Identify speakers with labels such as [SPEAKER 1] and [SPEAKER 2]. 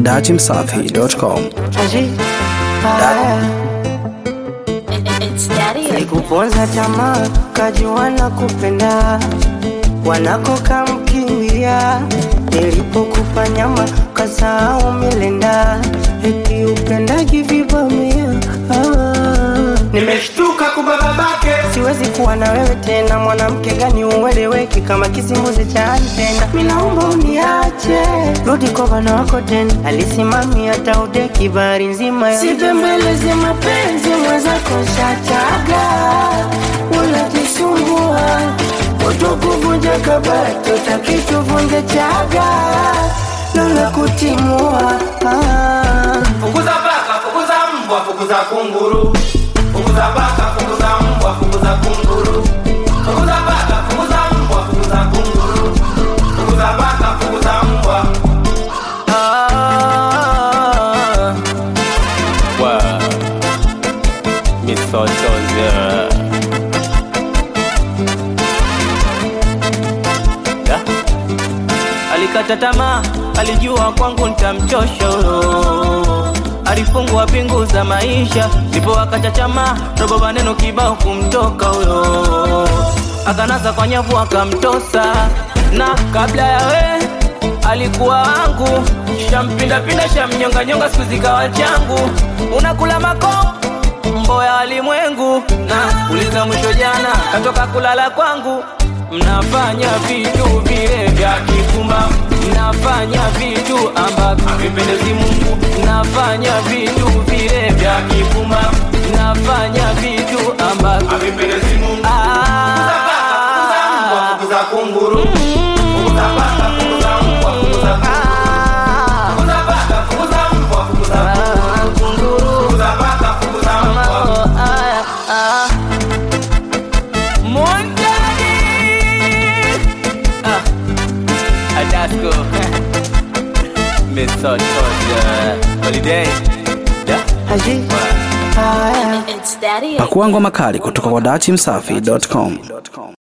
[SPEAKER 1] dachimsafi.com.
[SPEAKER 2] It's daddy.
[SPEAKER 3] Sikuponza tamaa kajua na kupenda wanako kamkimbia nilipokupa nyama kasahau milenda eti upendagi vibamia ah. Nimeshtuka kuba babake siwezi kuwa na wewe tena mwanamke gani ueleweki kama kisimbuzi cha antena minaomba uniache rudi kwa bwana wako tena alisimamia taudeki bari nzima sipembeleze mapenzi mwenzako shataga unajisumbua utokuvunja kabati utakituvunja chaga lola kutimua ah.
[SPEAKER 4] Fukuza paka, fukuza mbwa, fukuza kunguru. Fukuza paka, fukuza mbwa, fukuza kunguru. Fukuza paka, fukuza mbwa, fukuza kunguru. Fukuza paka, fukuza mbwa.
[SPEAKER 3] Ah.
[SPEAKER 5] Wow. Misochozi. Da. Alikata tamaa, alijua kwangu nitamchosha huyo. Alifungwa pingu za maisha, ndipo akachachama, robo maneno kibao kumtoka huyo. Akanaza kwa nyavu akamtosa, na kabla ya we alikuwa wangu, shampindapinda shamnyonganyonga, siku zikawa changu. Unakula mako mbo ya walimwengu, na uliza mwisho jana katoka kulala kwangu. Mnafanya vitu vile vya kifumba, mnafanya vitu ambavyo havipendezi Mungu, mnafanya vitu vile vya kifumba, mnafanya vitu ambavyo
[SPEAKER 4] Havipendezi Mungu. Fukuza paka, fukuza mbwa, fukuza kunguru. Fukuza paka, fukuza mbwa, fukuza kunguru. Fukuza paka, fukuza mbwa, fukuza kunguru. Fukuza paka, fukuza mbwa.
[SPEAKER 5] Mondani Ah Adasco Misochozi Holiday Da
[SPEAKER 3] Haji. Ah.
[SPEAKER 2] It's daddy.
[SPEAKER 1] Pakua ngoma kali kutoka kwa dachimsafi.com.